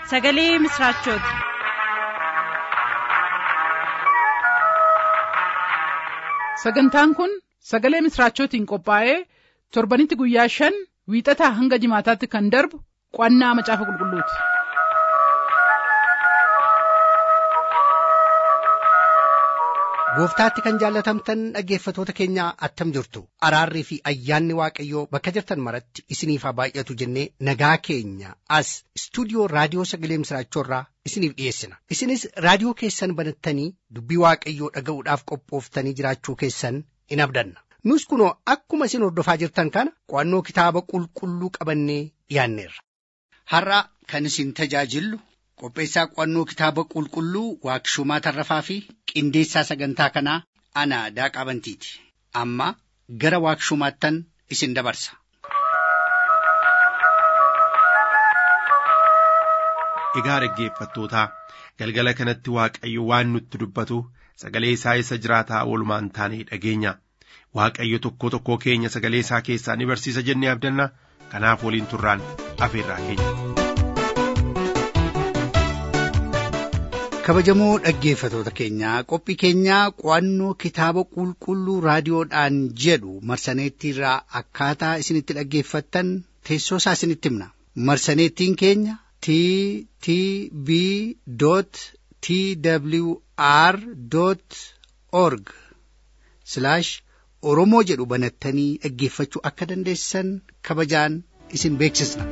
sagalee misiraachooti. sagantaan kun sagalee misiraachootiin qophaa'ee torbanitti guyyaa shan wiixataa hanga jimaataatti kan darbu qo'annaa macaafa qulqulluuti. gooftaatti kan jaallatamtan dhaggeeffatoota keenya attam jirtu araarrii fi ayyaanni waaqayyoo bakka jirtan maratti isiniif haa baay'atu jennee nagaa keenya as istuudiyoo raadiyoo sagalee misiraachoorraa isiniif dhiyeessina isinis raadiyoo keessan banattanii dubbii waaqayyoo dhaga'uudhaaf qophooftanii jiraachuu keessan in abdanna nus kunoo akkuma isin hordofaa jirtan kana qo'annoo kitaaba qulqulluu qabannee dhiyaanneerra. har'a kan isin tajaajillu qopheessaa qo'annoo kitaaba qulqulluu waaqshumaa tarrafaa fi qindeessaa sagantaa kanaa ana daaqaa bantiiti amma gara waaqshumaattan isin dabarsa. Egaa dhaggeeffattootaa galgala kanatti waaqayyo waan nutti dubbatu sagalee isaa isa jiraataa oolmaan taanee dhageenya waaqayyo tokko tokkoo keenya sagalee isaa keessaa ni barsiisa jennee abdanna kanaaf waliin turraan afeerraa keenya. kabajamoo dhaggeeffatoota keenyaa qophii keenyaa qo'annoo kitaaba qulqulluu raadiyoodhaan jedhu marsaneettiirraa akkaataa isinitti dhaggeeffattan teessoo isaa isinitti himna marsaneettiin keenya t t b t w r org oromoo jedhu banattanii dhaggeeffachuu akka dandeessan kabajaan isin beeksisna.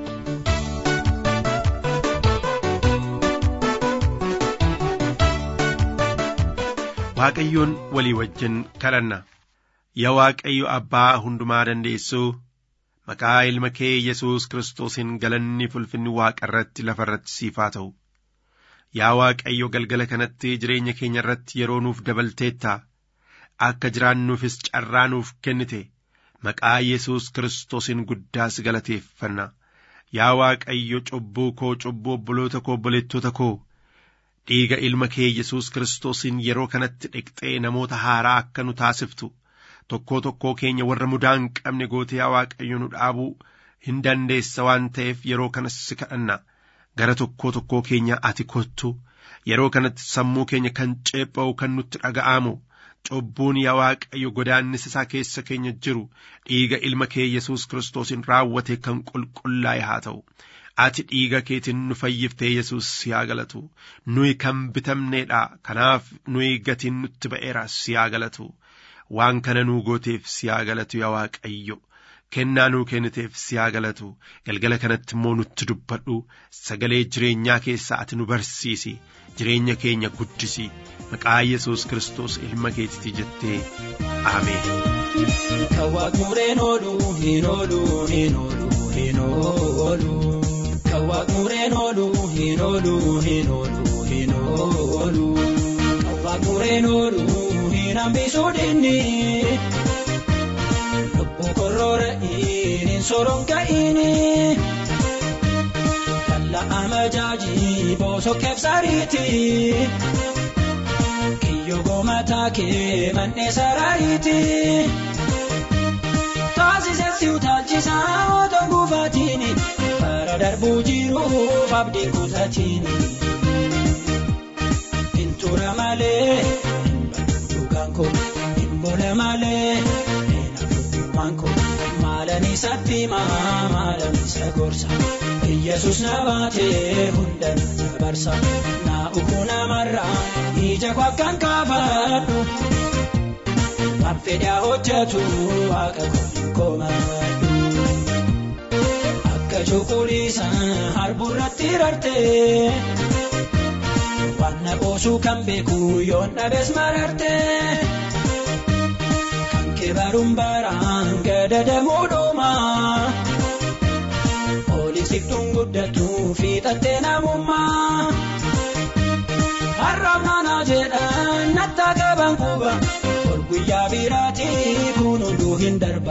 Waaqayyoon walii wajjin kadhanna yaa Waaqayyo abbaa hundumaa dandeessuu maqaa ilma kee Yesuus Kiristoosiin galanni fulfinni waaqa irratti lafa irratti siif haa ta'u. Yaa Waaqayyo galgala kanatti jireenya keenya irratti yeroo nuuf dabalteetta akka jiraannuufis carraa nuuf kennite maqaa Yesuus Kiristoosiin guddaas galateeffanna. Yaa Waaqayyo cubbuu koo cubbuu obboloota koo obboleettota koo. dhiiga ilma kee Yesuus Kiristoosiin yeroo kanatti dhiqxee namoota haaraa akka nu taasiftu tokkoo tokkoo keenya warra mudaa hin qabne gootee yaa Waaqayyo nu dhaabuu hin dandeessa waan ta'eef yeroo kanas si kadhanna gara tokkoo tokkoo keenya ati kottu yeroo kanatti sammuu keenya kan ceepha'u kan nutti dhaga'amu cubbuun yaa Waaqayyo godaannisa isaa keessa keenya jiru dhiiga ilma kee Yesuus Kiristoosiin raawwate kan qulqullaa'e haa ta'u. ati dhiiga keetiin nu fayyiftee yesus siyaa galatu nuyi kan bitamneedha kanaaf nuyi gatiin nutti ba'eera siyaa galatu waan kana nuu gooteef siyaa galatu yaa waaqayyo kennaa nuu kenniteef siyaa galatu galgala kanatti immoo nutti dubbadhu sagalee jireenyaa keessaa ati nu barsiisi jireenya keenya guddisi maqaa yesus kiristoos ilma keetitti jettee ameen. Kan waaqmureen ooluu hin ooluu hin ooluu hin ooluu. Kan waaqmureen ooluu hin ooluu hin ooluu hin ooluu. Kan waaqmureen ooluu hin hambisuu dinni. Lubbuu korroora hin soronka'iini. Kalla amajaajii boosoo keefsariiti. Kiyyoo goomataa kee mannee saraayiti. Taasisee utaalchisaa otoo gufaatiini. Bara darbuu jiruuf abdii kutaatiini. Intura malee dhugaan koo hin bole malee eenyumaan koo maalan isatti maa maalan isa gorsa. Yesus na baatee hunda na barsa. Na ukuu namarraa ija koo akkan kaafadhu. Waan fedhaa hojjetu waaqa komadhu. Akka cuquliisa harburratti rartee. Waan na qoosuu kan beeku yoon dhabees marartee. Kan kee baruun baraan gadadamuu dhuuma. Oolisiiftuun guddatu fiixattee namummaa. Har'aaf naanaa jedhan nattaa qaban quba. guyyaa biraatii kun hunduu hin darba.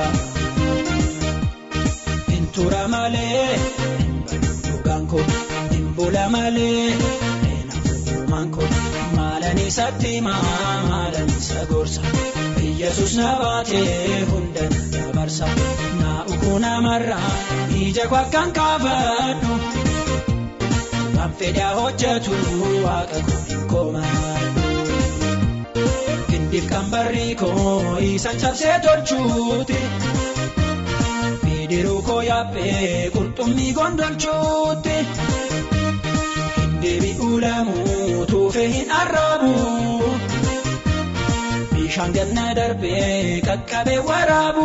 Intura malee dhugaan koo hin bula malee eenyumaan koo maalan isatti maa maalan isa gorsa. Yesus na baatee hunda na dabarsa. Na ukuu namarraa ija koo akkan kaafadhu. kan fedhaa hojjetu waaqa koo hin komaadhu. Gindif kan barrii koo isan cabsee tolchuuti. Bidiruu koo yaabbee qurxummii gondolchuuti. Deebi'uu lamuu tuufee hin arraabu. Bishaan ganna darbee qaqqabee waraabu.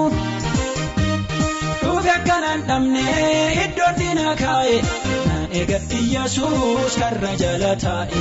Dhufe akkanaan dhabne iddoon diina kaa'e. Naan eega Iyyasuus karra jala taa'e.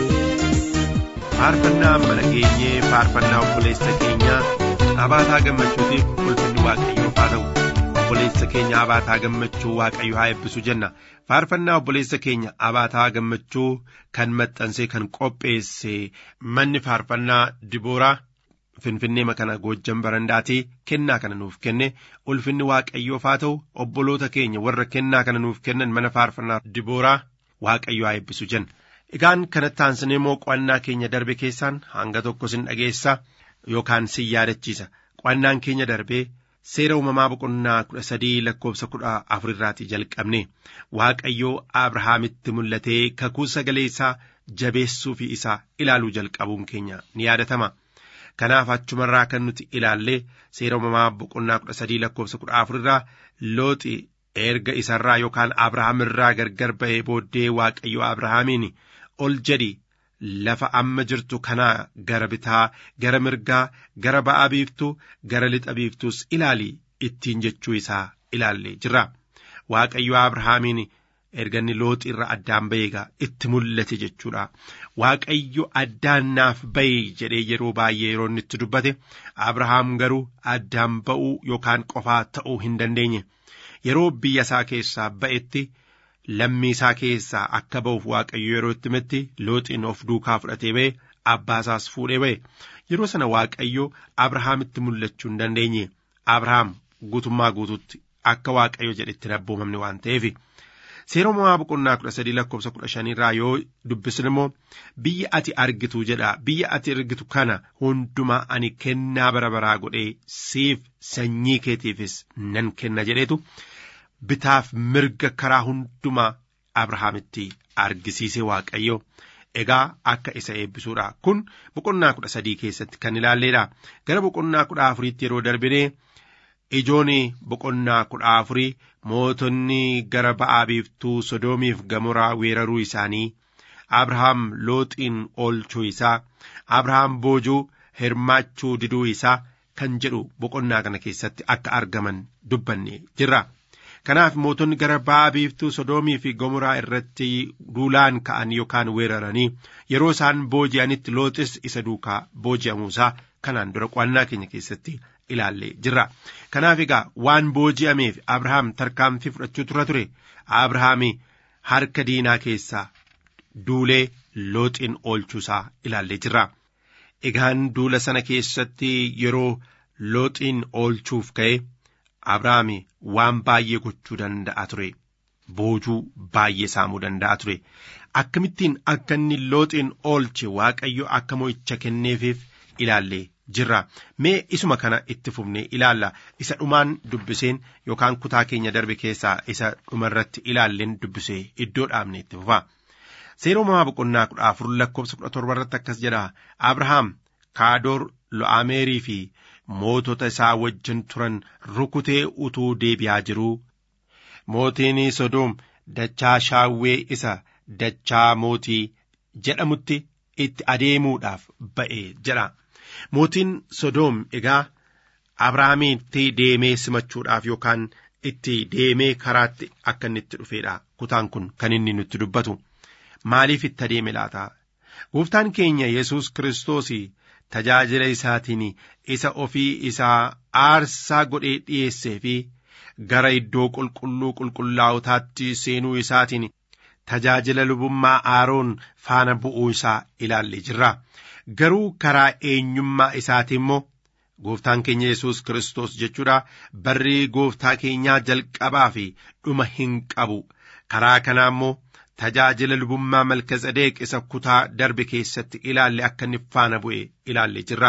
faarfannaa mana keenyee faarfannaa obboleessa keenyaa abaataa gammachuutiif ulfinni waaqayyoof haa ta'u obboleessa keenya abaataa gammachuu waaqayyo haa eebbisu jenna faarfannaa obboleessa keenya abaataa gammachuu kan maxxansee kan qopheesse manni faarfannaa dibooraa finfinnee makana goojjan barandaatii kennaa kana nuuf kenne ulfinni waaqayyoof haa ta'u obboloota keenya warra kennaa kana nuuf kennan mana faarfannaa dibooraa waaqayyo haa eebbisu jenna. Egaan kanatti aansinee immoo qo'annaa keenya darbe keessaan hanga tokko sin dhageessa yookaan sin yaadachiisa. Qo'annaan keenya darbee seera uumamaa boqonnaa kudha sadii lakkoofsa kudha afurirraatii jalqabne Waaqayyoo Abrahaamitti mul'atee kakuu sagalee isaa jabeessuu fi isaa ilaaluu jalqabuun keenya ni yaadatama. Kanaaf achumarraa kan nuti ilaallee seera uumamaa boqonnaa kudha sadii lakkoofsa kudha afurirraa looxi erga isarraa yookaan Abrahaam irraa gargar ba'ee booddee Waaqayyo Abrahaamiin ol jedhi lafa amma jirtu kanaa gara bitaa gara mirgaa gara ba'a biiftuu gara lixa biiftuus ilaali ittiin jechuu isaa ilaallee jirra waaqayyo abrahaamiin erga inni looxi irra addaan ba'eegaa itti mul'ate jechuudha waaqayyo addaan naaf ba'e jedhee yeroo baay'ee yeroo inni itti dubbate abrahaam garuu addaan ba'uu yookaan qofaa ta'uu hin dandeenye yeroo biyya isaa keessaa ba'etti lammii isaa keessaa akka ba'uuf waaqayyo yeroo itti himetti looxiin of duukaa fudhatee ba'e abbaa isaas fuudhee ba'e yeroo sana waaqayyo abrahaamitti mul'achuu hin dandeenye abrahaam guutummaa guututti akka waaqayyo jedhetti hin abboomamne waan ta'eef seera uumamaa boqonnaa kudha sadii lakkoofsa kudha shaniirraa yoo dubbisne immoo biyya ati argitu jedha biyya ati argitu kana hundumaa ani kennaa bara baraa godhee siif sanyii keetiifis nan kenna jedheetu bitaaf mirga karaa hundumaa abrahaamitti argisiise waaqayyo egaa akka isa eebbisuudha kun boqonnaa kudha sadii keessatti kan ilaalleedha gara boqonnaa kudha afuriitti yeroo darbinee ijoon boqonnaa kudha afurii mootonni gara ba'aa biiftuu sodoomiif gamoraa weeraruu isaanii abrahaam looxiin oolchuu isaa abrahaam boojuu hirmaachuu diduu isaa kan jedhu boqonnaa kana keessatti akka argaman dubbanne jirra. kanaaf mootonni gara ba'aa biiftuu sodoomii fi gomoraa irratti duulaan ka'an yookaan weeraranii yeroo isaan booji'anitti looxis isa duukaa booji'amuusaa kanaan dura qo'annaa keenya keessatti ilaallee jirra kanaaf egaa waan booji'ameef abrahaam tarkaanfii fudhachuu tura ture abrahaami harka diinaa keessaa duulee looxiin oolchuusaa ilaallee jirra egaan duula sana keessatti yeroo looxiin oolchuuf ka'e abrahaami waan baay'ee gochuu danda'a ture boojuu baay'ee saamuu danda'a ture akkamittiin akka inni looxiin oolche waaqayyo akka mo'icha kenneefiif ilaallee jirra mee isuma kana itti fufnee ilaalla isa dhumaan dubbiseen yookaan kutaa keenya darbe keessaa isa dhumarratti ilaalleen dubbisee iddoo dhaabne itti fufa seera uumamaa boqonnaa kudha afur lakkoofsa kudha torba irratti akkas jedha abrahaam kaadoor lo'aameerii fi mootota isaa wajjin turan rukutee utuu deebi'aa jiruu mootiin sodoom dachaa shaawwee isa dachaa mootii jedhamutti itti adeemuudhaaf ba'e jedha mootiin sodoom egaa abrahaamitti deemee simachuudhaaf yookaan itti deemee karaatti akka inni itti dhufeedha kutaan kun kan inni nutti dubbatu maaliif itti adeeme laata gooftaan keenya yesus kiristoos tajaajila isaatiin isa ofii isaa aarsaa godhee dhiyeessee fi gara iddoo qulqulluu qulqullaa'otaatti seenuu isaatiin tajaajila lubummaa aaroon faana bu'uu isaa ilaallee jirra garuu karaa eenyummaa isaatii immoo gooftaan keenya yesus kiristoos jechuudha barri gooftaa keenyaa jalqabaa fi dhuma hin qabu karaa kanaa immoo tajaajila lubummaa malkazadeeq isa kutaa darbe keessatti ilaalle akka inni faana bu'e ilaalle jirra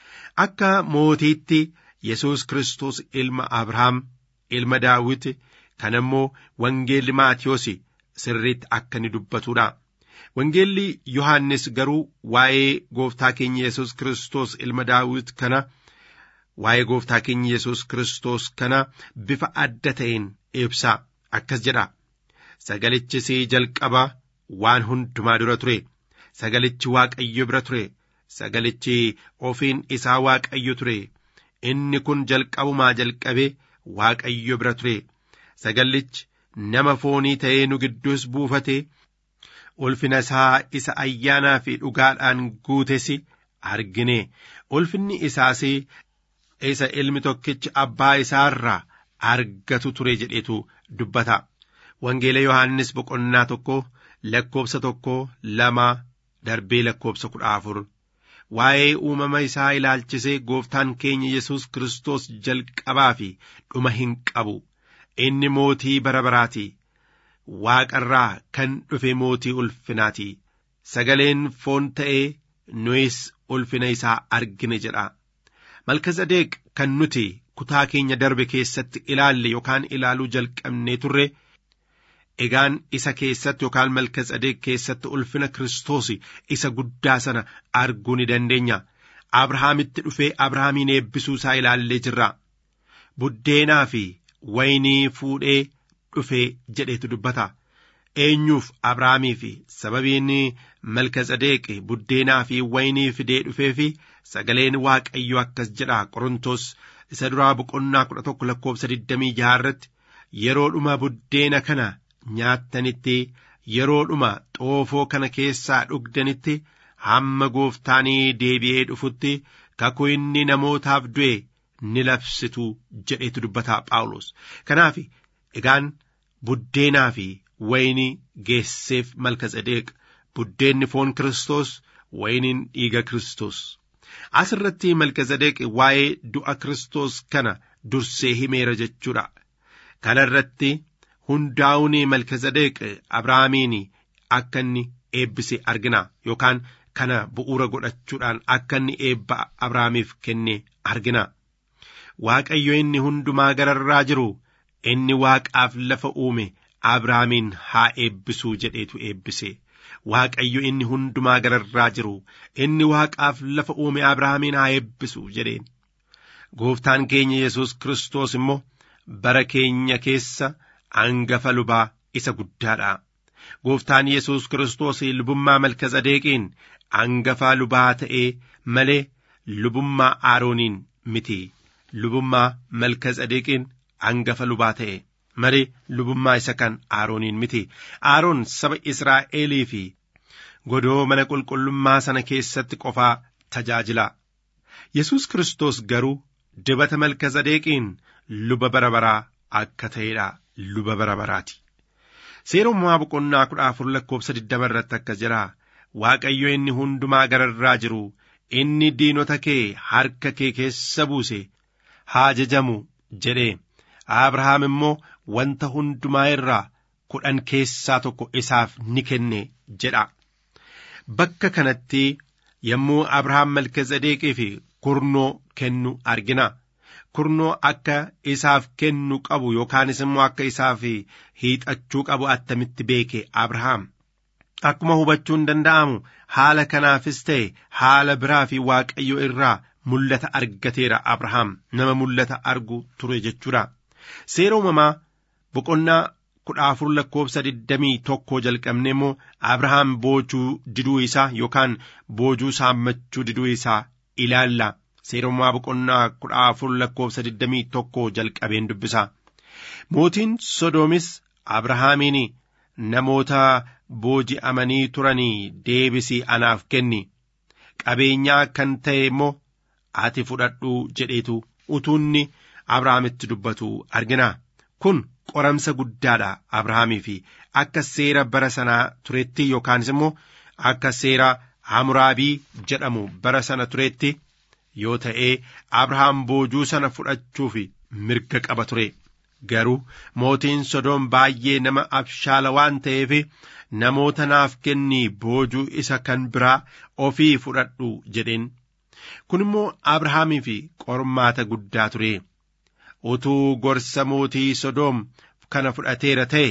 akka mootiitti yesus kiristoos ilma abrahaam ilma daawit kan immoo wangeelli maatiyos sirriitti akka inni dubbatudha. Wangeelli Yohaannis garuu waa'ee gooftaa keenya Yesuus Kiristoos ilma Daawit kana waa'ee gooftaa keenya Yesuus Kiristoos kana bifa adda ta'een ibsa akkas jedha. Sagalichis jalqaba waan hundumaa dura ture. Sagalichi Waaqayyo bira ture. Sagalichi ofiin isaa Waaqayyo ture. Inni kun jalqabumaa jalqabe Waaqayyo bira ture. Sagalichi nama foonii ta'ee nu gidduus buufate. ulfina isaa isa ayyaanaa fi dhugaadhaan guutes argine ulfinni isaas isa ilmi tokkichi abbaa isaarraa argatu ture jedhetu dubbata wangeela yohaannis boqonnaa tokko lakkoobsa tokko lama darbee lakkoobsa kudha afur waa'ee uumama isaa ilaalchisee gooftaan keenya yesus kiristoos jalqabaa fi dhuma hin qabu inni mootii bara baraati waaqarraa kan dhufe mootii ulfinaati sagaleen foon ta'ee nuyis ulfina isaa argine jedha malkazadeeq kan nuti kutaa keenya darbe keessatti ilaalle yookaan ilaaluu jalqabnee turre egaan isa keessatti yookaan malkazadeeq keessatti ulfina kiristoos isa guddaa sana arguu ni dandeenya abrahaamitti dhufee abrahaamiin eebbisuu isaa ilaallee jirra buddeenaa fi waynii fuudhee dhufee jedhetu dubbata eenyuuf abrahaamii fi sababiin malkazadeeq buddeenaa fi waynii fidee dhufee fi sagaleen waaqayyo akkas jedha qorontos isa duraa boqonnaa kudha tokko lakkoobsa digdamii jaha irratti yeroodhuma buddeena kana nyaattanitti yeroodhuma xoofoo kana keessaa dhugdanitti hamma gooftaanii deebi'ee dhufutti kakuu inni namootaaf du'e ni labsitu jedhetu dubbata phaawulos kanaaf egaan buddeenaa fi waynii geesseef malkazadeeq buddeenni foon kiristoos wayniin dhiiga kiristoos as irratti malkazadeeq waa'ee du'a kiristoos kana dursee himeera jechuudha kana irratti hundaa'uun malkazadeeq abrahaamiin akka inni eebbise argina yookaan kana bu'uura godhachuudhaan akka inni eebba abrahaamiif kenne argina waaqayyo inni hundumaa gararraa jiru inni waaqaaf lafa uume abrahaamiin haa eebbisuu jedheetu eebbise waaqayyo inni hundumaa gararraa jiru inni waaqaaf lafa uume abrahaamiin haa eebbisu jedheen gooftaan keenya yesus kiristoos immoo bara keenya keessa hangafa lubaa isa guddaadha gooftaan yesus kiristoos lubummaa malkazadeeqiin hangafa lubaa ta'ee malee lubummaa aarooniin miti lubummaa malkazadeeqiin hangafa lubaa ta'e malee lubummaa isa kan aarooniin miti aaroon saba israa'elii fi godoo mana qulqullummaa sana keessatti qofaa tajaajila yesus kiristoos garuu dibata malkazadeeqiin luba bara baraa akka ta'edha luba bara baraati seerummaa boqonnaa kudha afur lakkoobsa digdama irratti akkas jira waaqayyo inni hundumaa gararraa jiru inni diinota kee harka kee keessa buuse haa jajamu jedhe abrahaam immoo wanta hundumaa irraa kudhan keessaa tokko isaaf ni kenne jedha bakka kanatti yommuu abrahaam malkazadeeqii fi kurnoo kennu argina kurnoo akka isaaf kennu qabu yookaanis immoo akka isaaf hiixachuu qabu attamitti beeke abrahaam akkuma hubachuun danda'amu haala kanaafis ta'e haala biraa fi waaqayyo irraa mul'ata argateera abrahaam nama mul'ata argu ture jechuudha seera uumamaa boqonnaa kudha afur lakkoobsa digdamii tokko jalqabne immoo abrahaam boojuu diduu isaa yookaan boojuu saammachuu diduu isaa ilaalla seera uumamaa boqonnaa kudha afur lakkoobsa digdamii tokko jalqabeen dubbisa mootiin sodoomis abrahaamiin namoota booji'amanii turanii deebisii anaaf kenni qabeenyaa kan ta'e immoo ati fudhadhuu jedheetu utuunni abrahaamitti dubbatu argina kun qoramsa guddaadha abrahaamii fi akka seera bara sanaa turetti yookaanis immoo akka seera hamuraabii jedhamu bara sana turetti yoo ta'ee abrahaam boojuu sana fudhachuuf mirga qaba ture garuu mootiin sodoom baay'ee nama abshaala waan ta'eef namoota naaf kennii boojuu isa kan biraa ofii fudhadhu jedheen kun immoo abrahaamii fi qormaata guddaa ture utuu gorsa mootii sodoom kana fudhateera ta'e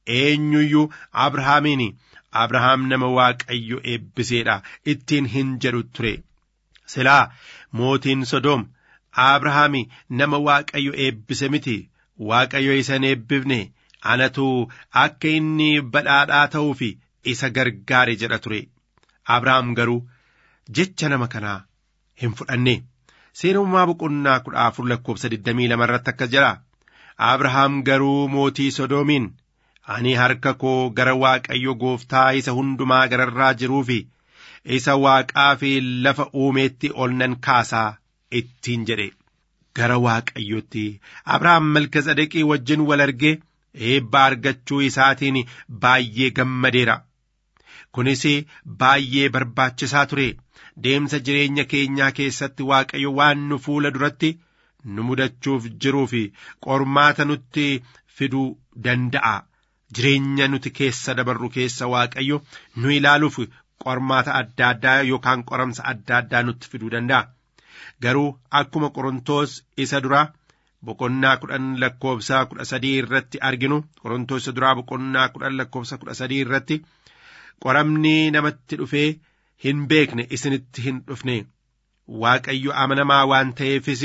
eenyuyyuu abrahaamiin abrahaam nama waaqayyo eebbiseedha ittiin hin jedhu ture silaa mootiin sodoom abrahaami nama waaqayyo eebbise miti waaqayyo isa hin eebbifne anatu akka inni badhaadhaa ta'uuf isa gargaare jedha ture abrahaam garuu jecha nama kanaa hin fudhanne seerummaa boqonnaa kudha afur lakkoofsa digdamii lama irratti akkas jedha abrahaam garuu mootii sodoomiin ani harka koo gara waaqayyo gooftaa isa hundumaa gararraa jiruu fi isa waaqaa fi lafa uumeetti ol nan kaasaa ittiin jedhe gara waaqayyotti abrahaam malkazadeqii wajjin wal argee eebba argachuu isaatiin baay'ee gammadeera kunis baay'ee barbaachisaa ture deemsa jireenya keenyaa keessatti waaqayyo waan nu fuula duratti nu mudachuuf jiruu fi qormaata nutti fiduu danda'a jireenya nuti keessa dabarru keessa waaqayyo nu ilaaluuf qormaata adda addaa yookaan qoramsa adda addaa nutti fiduu danda'a garuu akkuma qorontoos isa duraa boqonnaa kudhan lakkoofsa kudha sadii irratti arginu qorontoos isa duraa boqonnaa kudhan lakkoofsa kudha sadii irratti qoramni namatti dhufee hin beekne isinitti hin dhufne waaqayyo amanamaa waan ta'eefis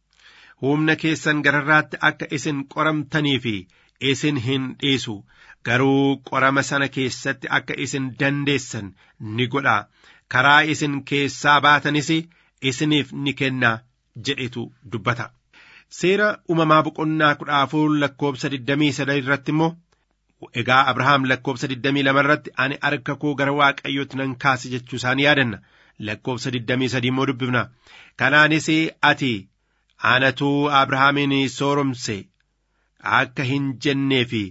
humna keessan gararraatti akka isin qoramtanii fi isin hin dhiisu garuu qorama sana keessatti akka isin dandeessan ni godha karaa isin keessaa baatanis isiniif ni kenna jedhetu dubbata. Seera uumamaa boqonnaa kudha afur lakkoofsa digdamii sadii irratti immoo egaa Abrahaam lakkoofsa digdamii lama irratti ani harka koo gara waaqayyootti nan kaase jechuu isaanii yaadanna lakkoofsa digdamii sadii immoo dubbifna kanaanis ati anatuu Abrahaamin sooromse akka hin jennee fi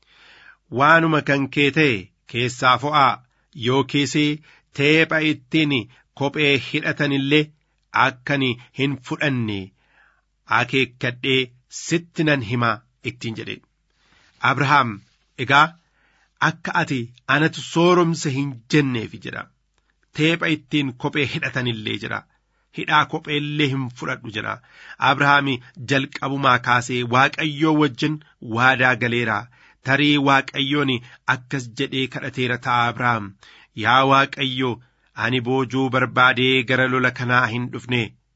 waanuma kan kee ta'e keessaa fo'aa yookiis teepha ittiin kophee hidhatan illee akkan hin fudhanne akeekkadhee sitti nan himaa ittiin jedhe Abrahaam egaa akka ati anatu sooromse hin jenneef jedha teepha ittiin kophee hidhatan illee jedha hidhaa kophee illee hin fudhadhu jedha Abrahaam jalqabumaa kaasee waaqayyoo wajjin waadaa galeera tarii waaqayyoon akkas jedhee kadhateera ta'a Abrahaam yaa waaqayyo ani boojuu barbaadee gara lola kanaa hin dhufne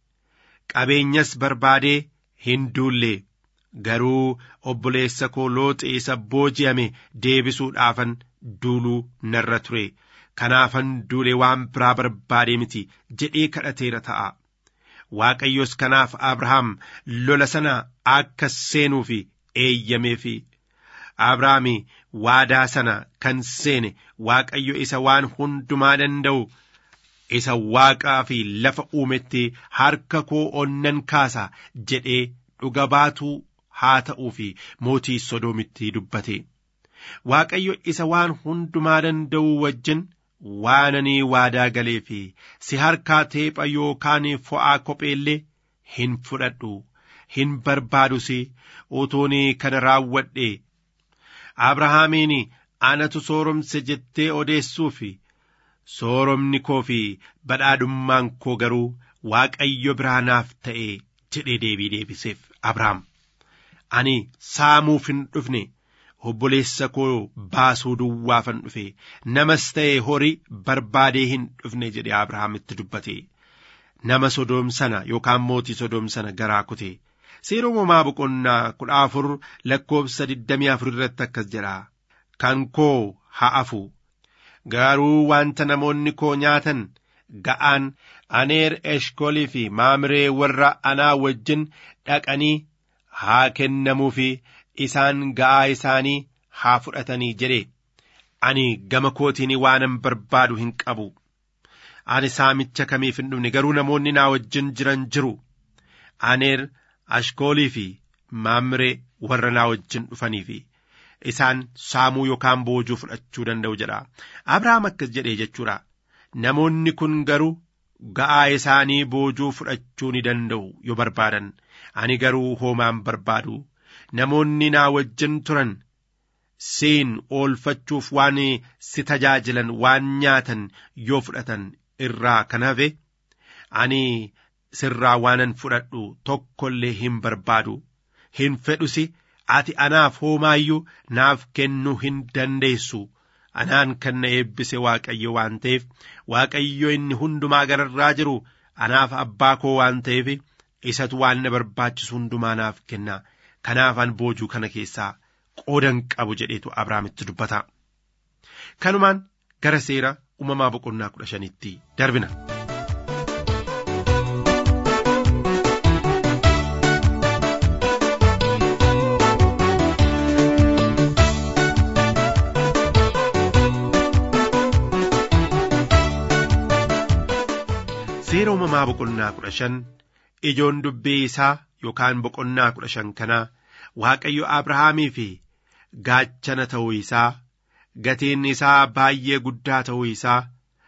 qabeenyas barbaadee hin duulle garuu obboleessa koo looxi isa booji'ame deebisuudhaafan duuluu narra ture kanaafan duule waan biraa barbaadee miti jedhee kadhateera ta'a waaqayyos kanaaf abrahaam lola sana akka seenuuf eeyyameef abrahaam waadaa sana kan seene waaqayyo isa waan hundumaa danda'u isa waaqaa fi lafa uumetti harka koo onnan kaasa jedhee dhuga baatuu haa ta'uu fi mootii sodoomitti dubbate waaqayyo isa waan hundumaa danda'u wajjin waananii waadaa galee fi si harkaa teepha yookaan fo'aa kopheellee hin fudhadhu hin barbaadus utuun kana raawwadhe abrahaamiin anatu sooromse jettee odeessuufi sooromni koo fi badhaadhummaan koo garuu waaqayyo biraa naaf ta'e jedhee deebii deebiseef Abrahaam. Ani saamuuf hin dhufne obboleessa koo baasuu duwwaafan dhufe namas ta'e horii barbaadee hin dhufne jedhee Abrahaamitti dubbate. Nama sodoom sana yookaan mootii sodoom sana garaa kute. Seera uumamaa boqonnaa kudha afur lakkoofsa digdamii afur irratti akkas jedha. Kan koo haa afu. garuu wanta namoonni koo nyaatan ga'aan aneer eshkolii fi maamiree warra anaa wajjin dhaqanii haa kennamuu fi isaan ga'aa isaanii haa fudhatanii jedhe ani gama kootiin waanan barbaadu hin qabu ani saamicha kamiif hin dhufne garuu namoonni naa wajjin jiran jiru aneer ashkoolii fi maamiree warra naa wajjin dhufanii fi isaan saamuu yookaan boojuu fudhachuu danda'u jedha abrahaam akkas jedhee jechuudha namoonni kun garuu ga'aa isaanii boojuu fudhachuu ni danda'u yoo barbaadan ani garuu hoomaan barbaadu namoonni naa wajjin turan siin oolfachuuf waan si tajaajilan waan nyaatan yoo fudhatan irraa kan hafe ani sirraa waanan fudhadhu tokkollee hin barbaadu hin fedhusi ati anaaf homaayyuu naaf kennuu hin dandeessu anaan kan na eebbise waaqayyo waan ta'eef waaqayyo inni hundumaa gararraa jiru anaaf abbaa koo waan ta'eef isatu waan na barbaachisu hundumaa naaf kenna kanaafan boojuu kana keessaa qoodan qabu jedheetu abrahaamitti dubbata kanumaan gara seera uumamaa boqonnaa kudha shanitti darbina. seera uumamaa boqonnaa kudha shan ijoon dubbii isaa yookaan boqonnaa kudha shan kanaa waaqayyo abrahaamii fi gaachana ta'uu isaa gatiin isaa baay'ee guddaa ta'uu isaa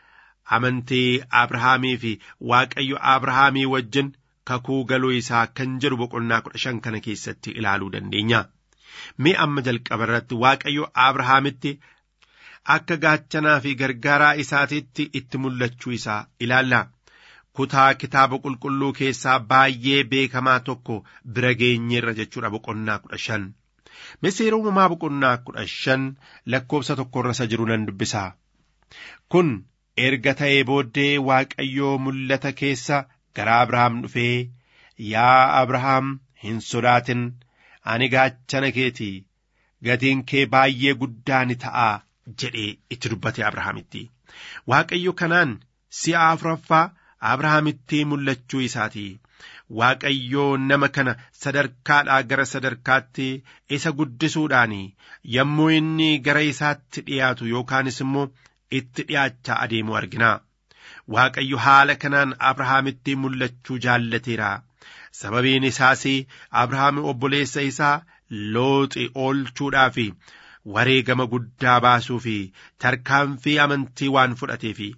amantii abrahaamii fi waaqayyo abrahaamii wajjin kakuu galuu isaa kan jedhu boqonnaa kudha shan kana keessatti ilaaluu dandeenya. Mee amma jalqaba irratti waaqayyo abrahaamitti akka gaachanaa fi gargaaraa isaatiitti itti mul'achuu isaa ilaalla. kutaa kitaaba qulqulluu keessaa baay'ee beekamaa tokko bira geenyeerra jechuudha boqonnaa kudha shan seera uumamaa boqonnaa kudha shan lakkoofsa tokkorra isa jiru nan dubbisaa kun erga ta'ee booddee waaqayyoo mul'ata keessa gara abrahaam dhufee yaa abrahaam hin sodaatin ani gaachana keetii gatiin kee baay'ee guddaa ni ta'a jedhee itti dubbate abrahaamitti waaqayyo kanaan si'a afuraffaa abrahaamitti mul'achuu isaati waaqayyoo nama kana sadarkaadhaa gara sadarkaatti isa guddisuudhaan yommuu inni gara isaatti dhiyaatu yookaanis immoo itti dhiyaachaa adeemu argina waaqayyo haala kanaan abrahaamitti mul'achuu jaallateera sababiin isaas abrahaam obboleessa isaa looxi oolchuudhaaf wareegama guddaa baasuu fi tarkaanfii amantii waan fudhateefi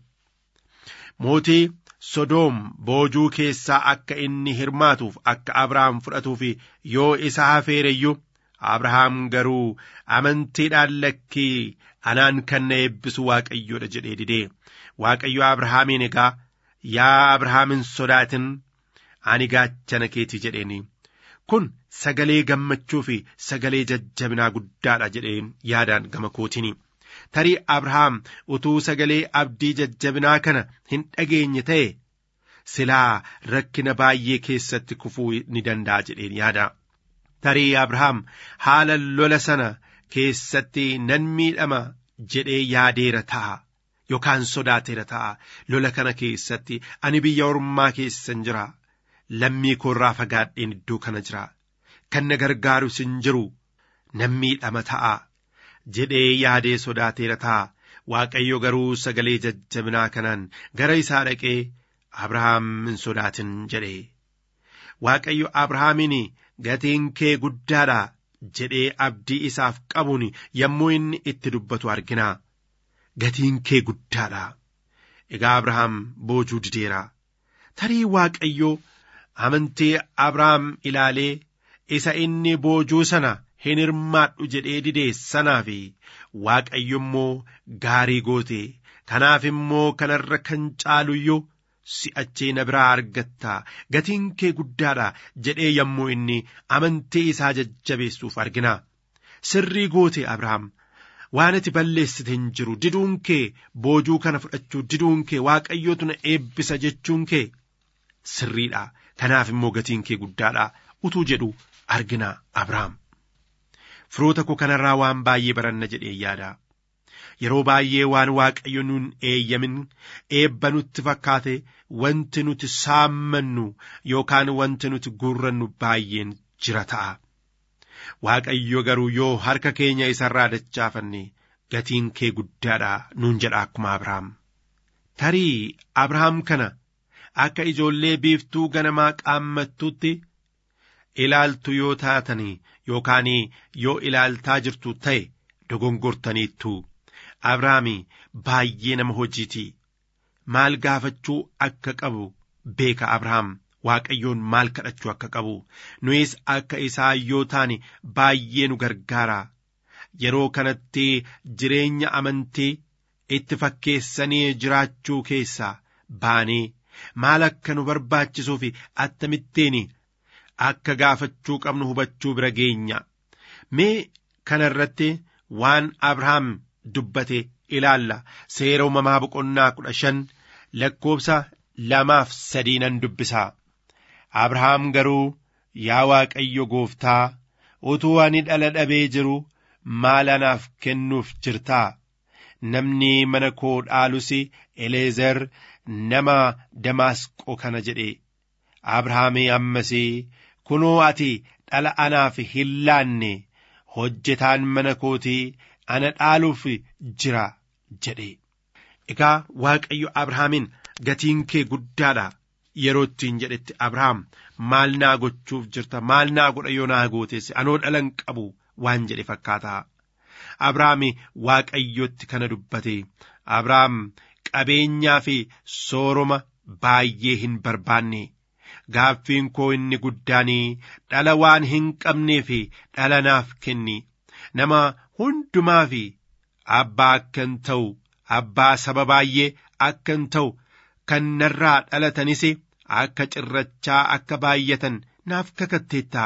mootii sodoom boojuu keessaa akka inni hirmaatuuf akka abrahaam fudhatuuf yoo isa hafeereyyuu abrahaam garuu amantiidhaan lakkii anaan kan na eebbisu waaqayyoodha jedhee didee waaqayyo abrahaamiin egaa yaa abrahaam hin sodaatin ani gaachana keeti jedheeni kun sagalee gammachuu fi sagalee jajjabinaa guddaadha jedheen yaadaan gama kootiini. tarii abrahaam utuu sagalee abdii jajjabinaa kana hin dhageenye ta'e silaa rakkina baay'ee keessatti kufuu ni danda'a jedheen yaada tarii abrahaam haala lola sana keessatti nan miidhama jedhee yaadeera ta'a yookaan sodaateera ta'a lola kana keessatti ani biyya ormaa keessan jira lammii koorraa fagaadheen iddoo kana jira kan na gargaarus hin jiru nan miidhama ta'a. jedhee yaadee sodaateera ta'a waaqayyo garuu sagalee jajjabinaa kanaan gara isaa dhaqee abrahaam hin sodaatin jedhe waaqayyo abrahaamiin gatiin kee guddaadha jedhee abdii isaaf qabuun yommuu inni itti dubbatu argina gatiin kee guddaadha egaa abrahaam boojuu dideera tarii waaqayyo amantii abrahaam ilaalee isa inni boojuu sana hin hirmaadhu jedhee didee sanaaf waaqayyo immoo gaarii goote kanaaf immoo kanarra kan caaluyyuu si'achee na biraa argatta gatiin kee guddaadha jedhee yommuu inni amantii isaa jajjabeessuuf argina sirrii goote abrahaam waan ati balleessite hin jiru diduun kee boojuu kana fudhachuu diduun kee waaqayyootu na eebbisa jechuun kee sirriidha kanaaf immoo gatiin kee guddaadha utuu jedhu argina abrahaam. firoota koo kanarraa waan baay'ee baranna jedhee yaada yeroo baay'ee waan waaqayyo nuun eeyyamin eebba nutti fakkaate wanti nuti saammannu yookaan wanti nuti guurrannu baay'een jira ta'a waaqayyo garuu yoo harka keenya isarraa dachaafanne gatiin kee guddaadha nuun jedha akkuma abrahaam tarii abrahaam kana akka ijoollee biiftuu ganamaa qaammattutti ilaaltu yoo taatanii yookaan yoo ilaaltaa jirtu ta'e dogongortaniittu abrahaami baay'ee nama hojiiti maal gaafachuu akka qabu beeka abrahaam waaqayyoon maal kadhachuu akka qabu nuyis akka isaa yoo taane baay'ee nu gargaara yeroo kanatti jireenya amantii itti fakkeessanii jiraachuu keessaa baanee maal akka nu barbaachisuu fi attamittiin akka gaafachuu qabnu hubachuu bira geenya mee kana irratti waan abrahaam dubbate ilaalla seera uumamaa boqonnaa kudha shan lakkoobsa lamaaf sadii nan dubbisaa abrahaam garuu yaa waaqayyo gooftaa utuu ani dhala dhabee jiru maal anaaf kennuuf jirtaa namni mana koo dhaalus eleezer nama damaasqoo kana jedhe abrahaamii ammasii kunoo ati dhala anaaf hin laanne hojjetaan mana kootii ana dhaaluuf jira jedhe egaa waaqayyo abrahaamiin gatiin kee guddaadha yeroo ittiin jedhetti abrahaam maal naa gochuuf jirta maal naa godha yoo naa gooteesse anoo dhalan qabu waan jedhe fakkaataa abrahaami waaqayyotti kana dubbate abrahaam qabeenyaa fi sooroma baay'ee hin barbaanne gaaffiin koo inni guddaanii dhala waan hin qabnee fi dhala naaf kenni nama hundumaa fi abbaa akkan ta'u abbaa saba baay'ee akkan ta'u kan narraa dhalatanis akka cirrachaa akka baay'atan naaf kakatteettaa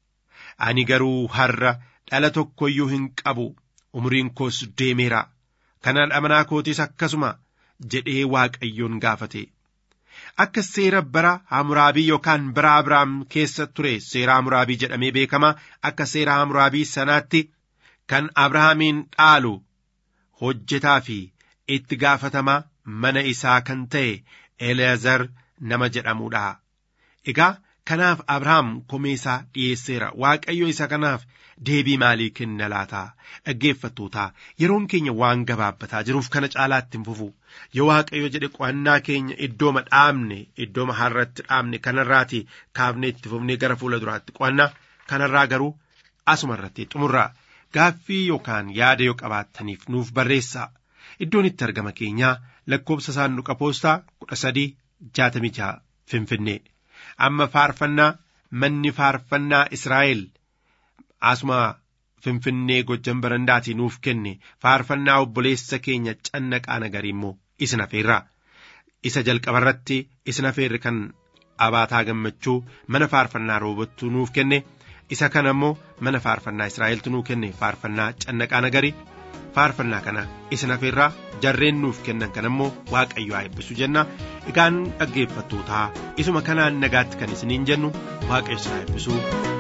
ani garuu har'a dhala tokko iyyuu hin qabu umriin koos deemeera kana dhamanaa kootis akkasuma jedhee waaqayyoon gaafate akka seera bara hamuraabii yookaan bara abrahaam keessa ture seera hamuraabii jedhamee beekama akka seera hamuraabii sanaatti kan abrahaamiin dhaalu hojjetaa fi itti gaafatamaa mana isaa kan ta'e eleazar nama jedhamudha egaa kanaaf abrahaam komee isaa dhiyeesseera waaqayyo isa kanaaf deebii maalii kenna laata dhaggeeffattootaa yeroon keenya waan gabaabbataa jiruuf kana caalaatti hin fufu yoo waaqayyo jedhe qo'annaa keenya iddooma dhaabne iddooma harratti dhaabne kanarraati kaafne itti fufnee gara fuula duraatti qo'annaa kanarraa garuu asuma irratti xumurraa gaaffii yookaan yaada yoo qabaattaniif nuuf barreessaa iddoon itti argama keenyaa lakkoobsa saanduqa poostaa kudha sadii jaatamii jaha finfinnee amma faarfannaa manni faarfannaa israa'el asuma finfinnee gojjan barandaatii nuuf kenne faarfannaa obboleessa keenya cannaqaa nagarii immoo isin hafeerraa isa jalqabarratti isin hafeerri kan abaataa gammachuu mana faarfannaa roobattuu nuuf kenne isa kana immoo mana faarfannaa israa'eltu nuuf kenne faarfannaa cannaqaa nagarii faarfannaa kana isin hafeerraa jarreen nuuf kennan kana immoo waaqayyo haa eebbisu jenna egaan dhaggeeffattootaa isuma kanaan nagaatti kan isiniin jennu waaqayyo isin haa eebbisu.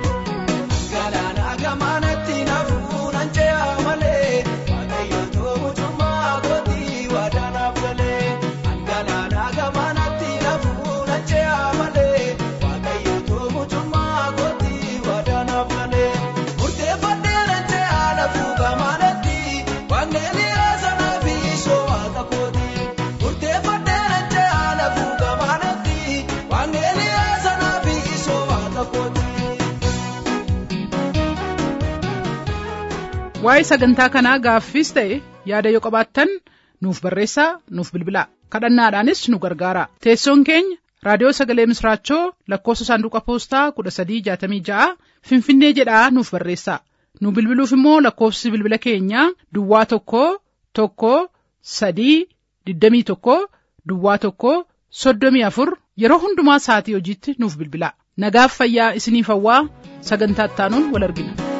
Galaana gamaanatti naafuu nan ce'a malee waaqayyo toomutummaa gootii waadaanaaf galee. Galaana gamaanatti naafuu nan ce'a malee waaqayyo toomutummaa gootii waadaanaaf galee. Murteeffannee nan ce'a naafuu gamaanatti waaqni haasana fi soowwaata kooti. Murteeffannee nan ce'a naafuu gamaanatti waaqni haasana fi soowwaata kooti. waa'ee sagantaa kanaa gaaffiis ta'e yaada yoo qabaattan nuuf barreessaa nuuf bilbilaa kadhannaadhaanis nu gargaara teessoon keenya raadiyoo sagalee misraachoo lakkoofsa saanduqa poostaa kudha sadii jaatamii ja'a finfinnee jedhaa nuuf barreessaa nu bilbiluuf immoo lakkoofsi bilbila keenyaa duwwaa tokko tokko sadii digdamii tokko duwwaa tokko soddomii afur yeroo hundumaa sa'atii hojiitti nuuf bilbilaa nagaaf fayyaa isiniif hawwaa sagantaa ittaanuun wal argina.